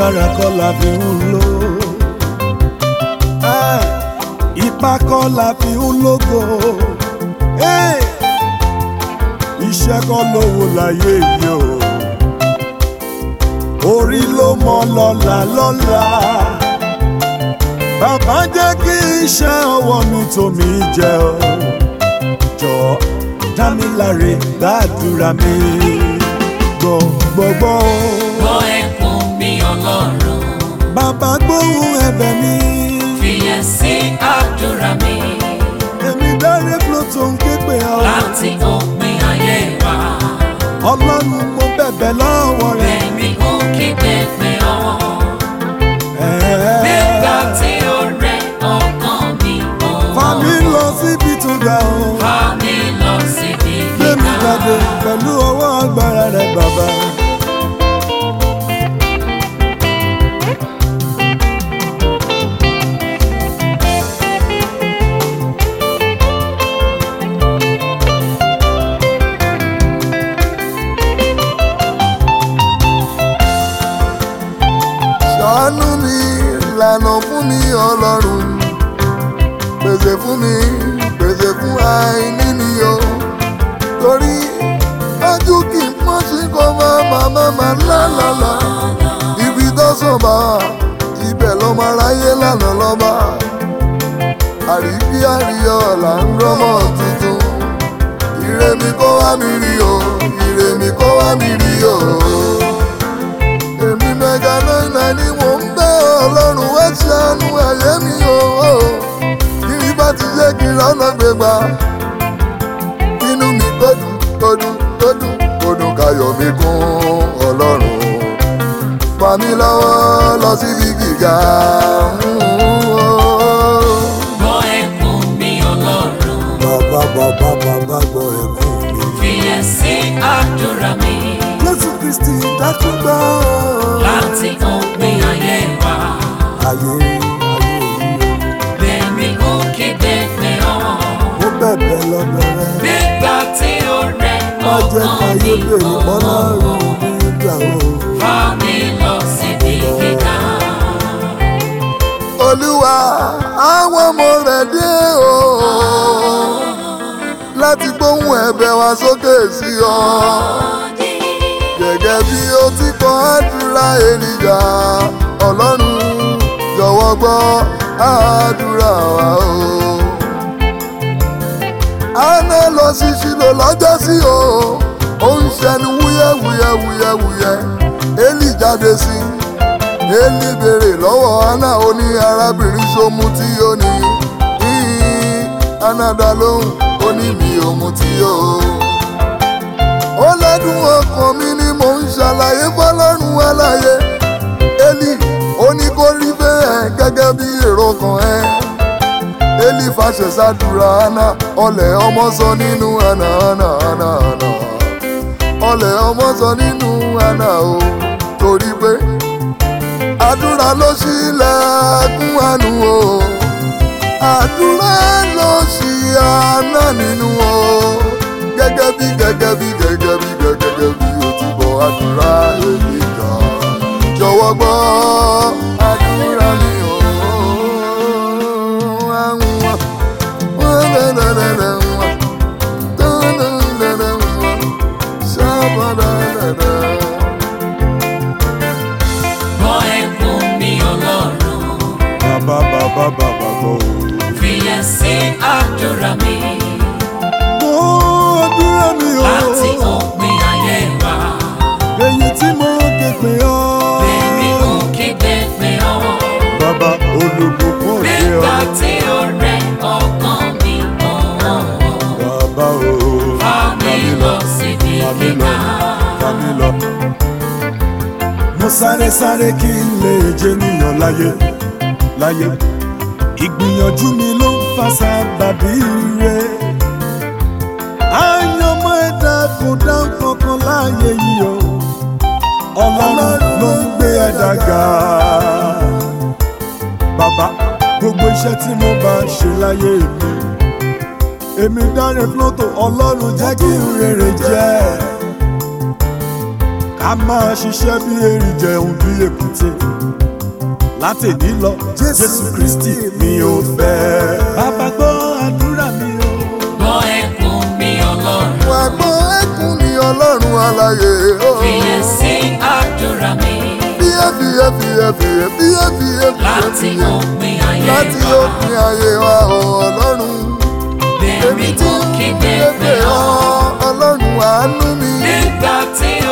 agbára kọ́ la fi ń lò Eh, ipá kọ́ la fi ń lógo Eh, iṣẹ́ kọ́ lówó láyé yìí o orí ló mọ lọ́la lọ́la bàbá jẹ́ kí iṣẹ́ ọwọ́ mi tó mi jẹ o jọ dá mi láre gbàdúrà mi gbọ̀ngbọ̀ngbọ̀ o. gbọ́ ẹkún mi ọlọ́run bàbá gbóhùn ẹ̀bẹ̀ mi fìyẹ̀ sí àdúrà mi èmi dáre fúlò tó ń ké pè ọ́ láti òpin ayé wa ọlọ́run mo bẹ̀bẹ̀ lọ́wọ́ rẹ̀. bẹ́ẹ̀ni ó kígbe pé ọ́ Ẹ̀ẹ́. nígbà tí ó rẹ ọkàn mi ò Fà mí lọ síbi tó ga o. fà mí lọ síbi Gbé mi gíga jáde pẹ̀lú ọwọ́ agbára rẹ̀ bàbá. ṣàánú mi lànà fún mi ọlọ́run pèsè fún mi pèsè fún àìní mi o torí ojú kì í pọ́n sí kó má má má má lálàlà ibi tó sàn bá ibẹ̀ ló máa ráyé lánàá lọ́ba àríkí àríyọ̀ là ń rọ́mọ̀ tuntun ire mi kó wá mi rí o ire mi kó wá mi rí o èmi mẹ́ga náírà ni mò ń bẹ́ ọlọ́run wá ṣàánú ayé mi o kiri bá ti ṣe kí lọ́nà gbégbá inú mi gbódùn gbódùn gbódùn gbódùn káyọ̀ mi kún ọlọ́run fà mí lọ́wọ́ lọ síbi gíga. gbọ́ ẹkún mi ọlọ́run Bàbá bàbá bàbá gbọ́ ẹ̀kún mi. fìyẹ̀ sí àdúrà mi Jésù Kristì dákúgbà. láti òpin ayé wa Ayé ayé yìí bẹ́ẹ̀ni ó kígbe pé ọ́ o. Mo bẹ̀bẹ̀ lọ́dọ̀ rẹ̀. nígbà tí ó rẹ Má jẹ́ ọkàn káyé mi bèrè ò mọ́lọ́run nígbà o. fà mí lọ síbi gíga. olúwa àwọn ọmọ rẹ̀ dé o láti gbóhùn ẹ̀bẹ̀ wa sókè sí ọ gẹ́gẹ́ bí ó ti kọ́ àdúrà ènìyàn ọlọ́run jọ̀wọ́ gbọ́ àdúrà wa o. àná lọ sí ṣìlò lọ́jọ́ sí o ó ń ṣẹnu wúyẹ́wúyẹ́wúyẹ́wúyẹ́ élì jáde sí i eli béèrè lọ́wọ́ anna ó ní arábìnrin ṣomu tí ó ní híhín anna dá lóhùn ó ní mi ò mu tí ó. ó lẹ́dùn ọkàn mi ni mò ń ṣàlàyé fọlọ́run aláyé eli ó ní kó rí bẹ́ẹ̀ gẹ́gẹ́ bí èrò kan ẹ́ eli fàṣẹ sádùrà anna ọlẹ̀ ọmọ sọ nínú anna anna anna anna ọlẹ̀ ọmọ sọ nínú anna o torí pé àdúrà ló ṣílẹ̀kùn àánú o àdúrà ló ṣí àná nínú o gẹ́gẹ́ bí gẹ́gẹ́ bí gẹ́gẹ́ bí gẹ́gẹ́ bí o ti bọ̀ àdúrà èmi jà jọ̀wọ́ gbọ́ àdúrà mi o. Shabba-da-da-da. gbọ́ ẹkún mi ọlọ́run Bàbá bàbá bàbá gbọ́ o. fìyẹ̀ sí àdúrà mi Gbọ́ àdúrà mi o. láti òpin ayé wa Èyí tí mo ké pè ọ́. bẹ́ẹ̀ni ó kígbe pé ọ́ Bàbá olùbùkún òde nígbà ọ́. tí ó rẹ ọkàn mi ò Bàbá o. fà mí lọ síbi Fà mí lọ. gíga. Fà mí lọ. Mo sáré sáré kí n lè jẹ́ níyàn láyé láyé. Ìgbìyànjú mi ló ń fa sábàbí rẹ̀. Àyànmọ́ ẹ̀dá kò dá kankan láàyè yìí o. Ọlọ́run ló ń gbé ẹ̀dá ga. Bàbá gbogbo iṣẹ́ tí mo bá ṣe láyé mi. Èmi dáre flótò Ọlọ́run jẹ́ kí n rere jẹ́. a máa ṣiṣẹ́ bí erin jẹun bí èkúté látẹ̀ní lọ jésù kristi mi ò fẹ́. bàbá gbọ́ àdúrà mi o. gbọ́ ẹkún mi ọlọ́run wà gbọ́ ẹkún ni ọlọ́run aláyé o. fiyè sí àdúrà mi fíyẹ́ fíyẹ́ fíyẹ́ fíyẹ́ fíyẹ́ fíyẹ́ láti fíyẹ́ òpin ayé láti wa òpin ayé wa o ọlọ́run. bẹ̀rẹ̀ mú kí Bébè bẹ́ẹ̀ ọ ọlọ́run àánú mi. nígbà tí